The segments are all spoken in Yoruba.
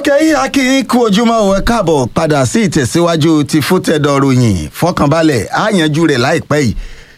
ọkẹ́ akin kú ojúmọ́ ò ẹ káàbọ̀ padà sí ìtẹ̀síwájú ti fútẹ̀dọ̀ ròyìn fọkànbalẹ̀ á yanjú rẹ̀ láìpẹ́ yìí.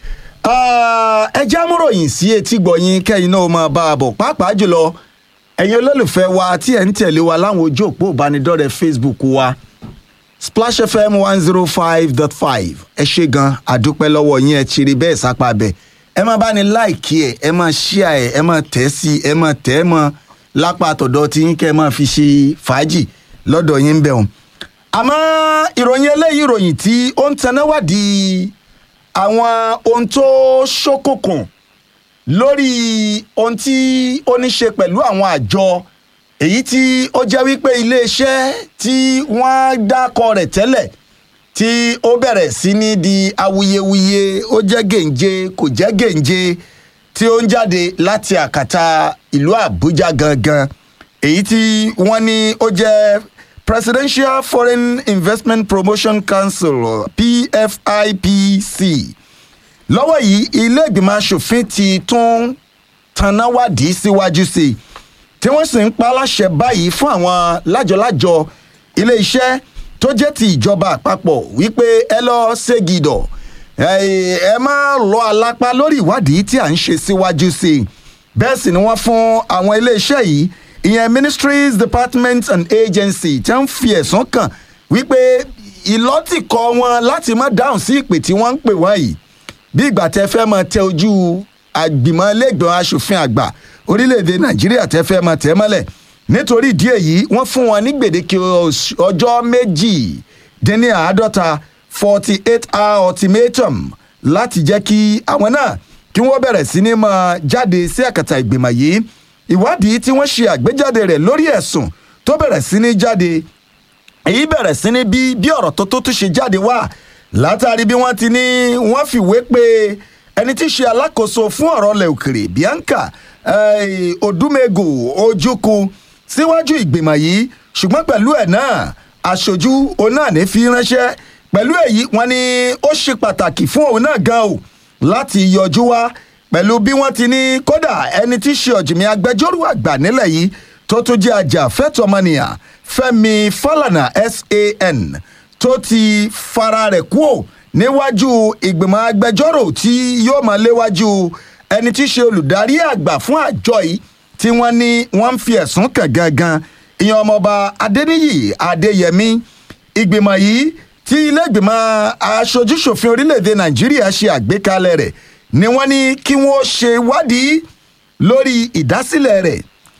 ẹ já múròyìn sí etí gbọ̀yìn kẹ́yìn náà máa bá a bọ̀ pàápàá jùlọ ẹ̀yin olólùfẹ́ wa tí ẹ̀ ń tẹ̀lé wa láwọn ojú òpó ìbánidọ́rẹ̀ẹ́ facebook wa splash fm one zero five dot five ẹ ṣe gan àdúpẹ́ lọ́wọ́ yín ẹ ṣeré bẹ́ẹ̀ sápá bẹ́ẹ̀ ẹ máa bá ní láìkí ẹ ẹ máa ṣíà ẹ ẹ máa tẹ̀ sí ẹ máa tẹ̀ ẹ máa lápá àtọ̀dọ̀ tí yín kẹ́ ẹ máa fi ṣe fàájì lọ́dọ̀ yín bẹ̀ wọ́n. àmọ́ ìròyìn eléyìí ìròyìn tí ó ń tanáwádìí àwọn ohun tó ṣókùnkùn lórí ohun tí ó ní ṣe pẹ̀lú àwọn àjọ èyí tí ó jẹ́ wípé iléeṣẹ́ tí wọ́n dákọ rẹ̀ tẹ́lẹ̀ tí ó bẹ̀rẹ̀ sí ní di awuyewuye ó jẹ́ gèǹje kò jẹ́ gèǹje tí ó ń jáde láti àkàtà ìlú àbújá gangan èyí tí wọ́n ní ó jẹ́ presidential foreign investment promotion council pfipc lọ́wọ́ yìí ilé ìgbìmọ̀ asòfin ti tún tanáwádìí síwájú sí i tí wọ́n sì ń pa láṣẹ báyìí fún àwọn lájọlájọ ilé iṣẹ́ tó jẹ́ ti ìjọba àpapọ̀ wípé ẹ lọ ségidọ̀ ẹ má lọ alápá lórí ìwádìí tí à ń ṣe síwájú sí i bẹ́ẹ̀ sì ni wọ́n fún àwọn iléeṣẹ́ yìí ìyẹn ministries departments and agencies tí wọ́n fi ẹ̀sùn kàn wípé ìlọ́tìkọ́ wọn láti má dáhùn sí ìpè tí wọ́n ń pè wọ́n yìí bí ìgbà tẹ fẹ́ mọ tẹ ojú àgbìmọ̀ lẹ́gbọ̀n asòfin àgbà orílẹ̀-èdè nàìjíríà tẹ fẹ́ mọ tẹ mọ́lẹ̀ nítorí ìdí èyí wọ́n fún wọn ní gbèdéke ọjọ́ méjì dín ní àádọ́ta forty eight hour ultimatum láti jẹ́ kí àwọn náà kí wọ́n bẹ̀rẹ̀ sí ní máa jáde sí àkàtà ìgbìmọ̀ yìí ìwádìí tí wọ́n ṣe àgbéjáde rẹ̀ lórí ẹ̀sùn tó bẹ̀rẹ̀ sí ní jáde èyí bẹ̀rẹ̀ sí ní bí bí ọ̀rọ̀ tó tó tún ṣe jáde wá látàrí bí wọ́n ti ní wọ́n fìwé pé ẹni tí í ṣe alákòóso fún ọ̀rọ̀ ilẹ̀ òkèrè bianca odumegu ojukwu síwájú ìgbìmọ̀ yìí ṣùgbọ́n pẹ̀lú ẹ̀ náà aṣojú òun náà ní fi ránṣẹ́ pẹ̀lú èyí wọ́n ní ó ṣe pàtàkì fún òun náà gan o láti yọjú wá pẹ̀lú bí wọ́n ti ní kódà ẹni tí í ṣe ọ̀jìnmí agbẹjọ́rò àgbà nílẹ̀ yìí tó tún jẹ́ ajàfẹ́tọ̀mọnìyàn fẹ́mi falana san tó ti fara rẹ̀ kúò níwájú ìgbìmọ̀ agbẹjọ́rò tí yóò máa léwájú ẹni tí í ṣe olùdarí àgbà fún àjọ yìí tí wọ́n ní wọ́n ń fi ẹ̀sùn kàn gangan ìyẹn ọmọọba adéníyì adéyẹmí ìgbìmọ̀ yìí tí ilé ìgbìmọ̀ aṣojúṣòfin orílẹ̀-èdè nàìjíríà ṣe àgbékalẹ̀ rẹ̀ ni wọ́n ní kí wọ́n ṣe wádìí lórí ìdásílẹ̀ rẹ̀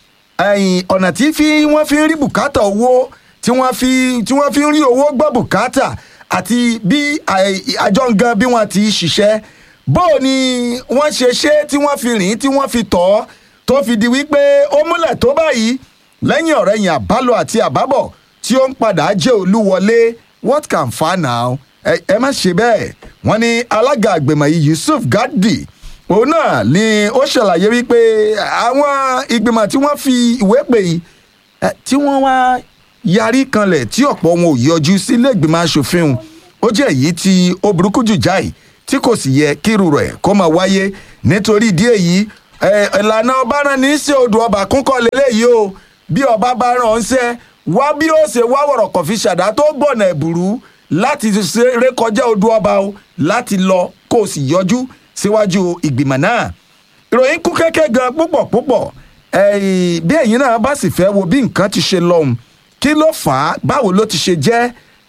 ọ̀nà tí wọ́n fi ń rí bùkátà owó tí wọ́n fi tí wọ́n fi ń rí owó gbọ́ bùkátà àti bí àjọ ngan bí wọ́n ti ṣiṣẹ́ bó ni wọ́n ṣe ṣe tí wọ́n fi rìn tí wọ́n fi tọ́ tó fi di wípé ó múlẹ̀ tó báyìí lẹ́yìn ọ̀rẹ́ yẹn àbálò àti àbábọ̀ tí ó ń padà jẹ́ olúwọlé what can fa now ẹ má ṣe bẹ́ẹ̀ wọ́n ní alága àgbèmọ̀ yìí yusuf gadi òun náà ni ó ṣàlàyé wípé àwọn ìgbìmọ̀ tí wọ́n fi ìwé pè yìí tí wọ́n wá yarí kanlẹ̀ tí ọ̀pọ̀ wọn ò yọjú sílé ìgbìmọ̀ asòfin ó jẹ́ èyí tí ó burúkú jù jáì tí kò sì yẹ kírù rẹ̀ kó máa wáyé nítorí ìdí èyí ìlànà ọba rán ní í ṣe odò ọba kúnkọ́ lélẹ́yìí o bí ọba bá rán ọ́n ṣẹ́ wá bí ó ṣe wá wọ̀rọ̀ kọ̀ fi ṣàdá tó gbọ̀nà ẹ̀bùrú láti rékọjá odò ọba o láti lọ kó o sì yọjú síwájú ìgbìmọ̀ náà ìròyìn kú kẹ́kẹ́ gan púpọ̀ púpọ̀ bí ẹ̀yin náà bá sì fẹ́ wo bí nǹkan ti ṣe lọ́hùn kí ló fà á báwo ló ti ṣe jẹ́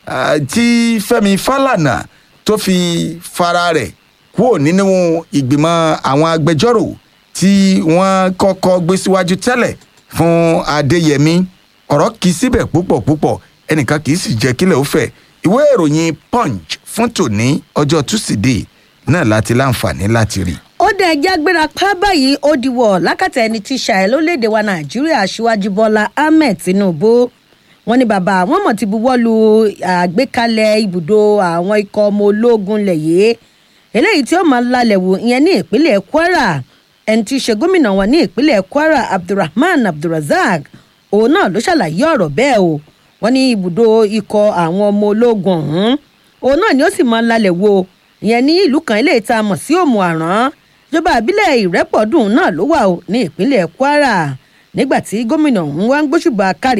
tí fẹ́mi fálànà tó fi fara rẹ̀ kúrò nínú ìgbìmọ̀ àwọn agbẹjọ́rò tí wọ́n kọ́kọ́ gbé síwájú tẹ́lẹ̀ fún adéyẹmí ọ̀rọ̀ kì í síbẹ̀ púpọ̀ púpọ̀ ẹnìkan kì í sì jẹ́ kílẹ̀ ó fẹ̀ ìwé ìròyìn punch fún tòní ọjọ́ tusidee náà láti láǹfààní láti rí. ó dẹ̀ ẹjẹ́ agbéra pa báyìí ó diwọ̀ lákàtà ẹni tí ṣàì lórílẹ̀‐èdè wa nàìjíríà aṣíwájú bọ́lá ahmed tinubu wọn ní bàbá àwọn mọ̀ ti buwọ́ lu àgbékalẹ̀ ibùdó àwọn ikọ̀ ọmọ ológun lẹ̀yẹ́ eléyìí tí ó máa lálẹ́ wò ìyẹn ní ìpínlẹ̀ kwara ẹni tí í ṣe gómìnà wọn ní ìpínlẹ̀ kwara abdulrahman abdulrasaq òun náà ló ṣàlàyé ọ̀rọ̀ bẹ́ẹ̀ o wọ́n ní ibùdó ikọ̀ àwọn ọmọ ológun ọ̀hún òun náà ni ó sì máa lálẹ́ wò ìyẹn ní ìlú kan eléyìí tá a mọ̀ sí òmù àrán ìjọba àbílẹ̀ ìrẹ́pọ̀dùn náà ló wà o ní ìpínlẹ̀ kwara nígbà tí gómìnà ọ̀hún wá ń gbóṣùbà káre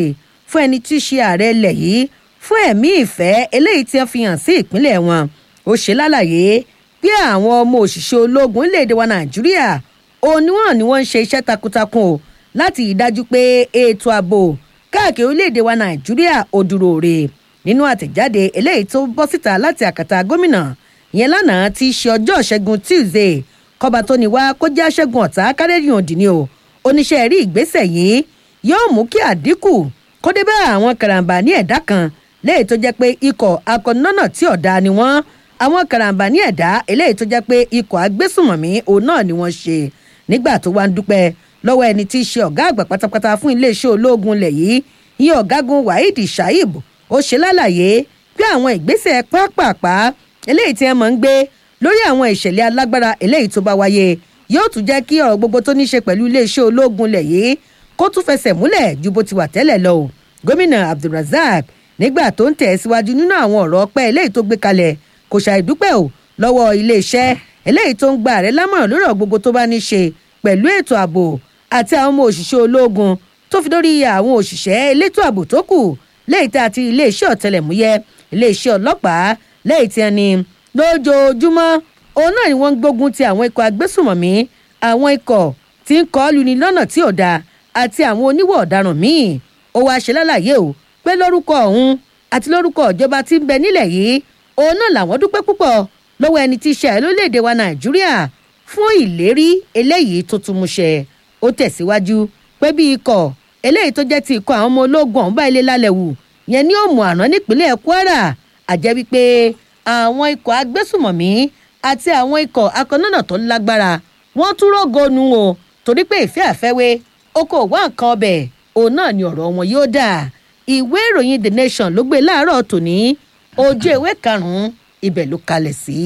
fún ẹni tí í ṣe ààrẹ ilẹ̀ yìí fún ẹ̀mí ìfẹ́ eléyìí tí wọ́n fi hàn sí ìpínlẹ̀ wọn ó ṣe lálàyé bí àwọn ọmọ òṣìṣẹ́ ológun orílẹ̀-èdè wa nàìjíríà òun ni wọ́n ní wọ́n ń ṣe iṣẹ́ takuntakun o láti ìdájú pé ètò ààbò káàkiri orílẹ̀-èdè wa nàìjíríà ò dúró re nínú àtẹ̀jáde eléyìí tó bọ́ síta láti àkàtà gómìnà ìyẹn lánàá ti ṣe ọjọ́ ṣẹ́gun tuesday kọba tó ní wá kó jẹ́ ṣẹ́gun ọ̀tá kárẹ́rìn òdì ni o oníṣẹ́ rí ìgbésẹ̀ yìí yóò mú kí àdínkù kó dé bá àwọn karambà ní ẹ̀dá kan léyìí tó jẹ́ pé ikọ̀ akọ̀nọ́nà tí ọ̀dà ni wọ́n àwọn karambà ní ẹ̀dá eléyìí tó jẹ́ pé ikọ̀ agbésùmọ̀mí òun náà ni wọ́n ṣe nígbà tó wá ń dúpẹ́ lọ́wọ́ ẹni tí í ṣe ọ̀gá àgbà pátápátá fún iléeṣẹ́ ológun ilẹ̀ yìí ìyẹn ọ̀gágun waheed shaib ó ṣe lálàyé pé àwọn ìgbésẹ̀ pápápá eléyìí tí wọ́n máa ń gbé lórí àwọn ìṣẹ̀lẹ̀ alágbára eléyìí tó bá wáyé yóò tún jẹ́ kí ọ̀rọ̀ gbogbo tó ní ṣe pẹ̀lú iléeṣẹ́ ológun ilẹ̀ yìí kó tún fẹsẹ̀ múlẹ̀ ju bó ti wà tẹ́lẹ̀ lọ gómìnà abdulrasaq nígbà tó ń tẹ̀ síwájú nínú àwọn ọ̀rọ̀ ọpẹ́ eléyìí tó gbé kalẹ̀ kò ṣàìdúpẹ́ o lọ́wọ́ iléeṣẹ́ eléyìí tó ń gba ààrẹ lámọ̀ràn lórí ọ̀rọ̀ gbogbo tó bá ní ṣe pẹ̀lú ètò ààbò àti àwọn ọmọ òṣìṣẹ́ ológun tó fi dórí àwọn òṣìṣẹ́ elétò ààbò tó kù léyìí tí a ti iléeṣẹ́ ọ̀tẹlẹ̀múyẹ́ iléeṣẹ́ ọlọ́pàá léyìí tí a ní lójoojúmọ́ òun náà ni wọ́n ń gbógun ti àwọn ikọ̀ agbésùmọ̀mí àwọn ikọ̀ tí ń kọ́ luni lọ́nà tí ò dáa àti àwọn oníwọ̀ ọ̀daràn míì ó wáá ṣe lálàyé o pé lórúkọ ọ̀hún àti lórúkọ ìjọba tí ń bẹ nílẹ̀ yìí òun náà làwọn dúpẹ́ púpọ̀ lọ́wọ́ ẹni tí í ṣe àìlólédè wa nàìjíríà fún ìlérí eléyìí tó tún mú ṣẹ ó tẹ̀síwájú pé bí ikọ̀ eléyìí tó jẹ́ ti ikọ̀ àwọn ọmọ ológun ọ̀hún bá ilé lálẹ́ wù yẹn ní òmù àná nípínlẹ̀ kwara àjẹ́ wípé àwọn ikọ̀ agbésùmọ̀mí àti àwọn ikọ̀ akọ̀nọ́nà tó lágbára wọ́n tún rògónú o torí pé ìfẹ́ àfẹ́wé ó kò wá nǹkan ọbẹ̀ òun náà ni ọ̀rọ̀ wọn yóò dà ìwé ìròyìn the nation ló gbé láàárọ̀ tòní ojú ewé karùn-ún ibẹ̀ ló kalẹ̀ sí.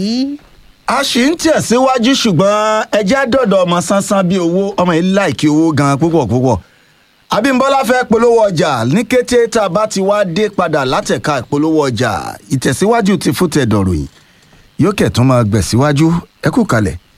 a sì ń tẹ̀síwájú ṣùgbọ́n ẹjẹ́ dọ̀dọ̀ ọmọ sánsán bíi owó ọmọ yìí láìkí owó gan púpọ̀ púpọ̀ abímbọ́lá fẹ́ polówó ọjà ní kété tá a bá ti wá dé padà látẹ̀ka ìpolówó ọjà ìtẹ̀síwájú ti fún tẹ̀dọ̀rọ̀ yìí yóò kẹ̀ tún máa gbẹ̀síwájú ẹ kú kalẹ̀.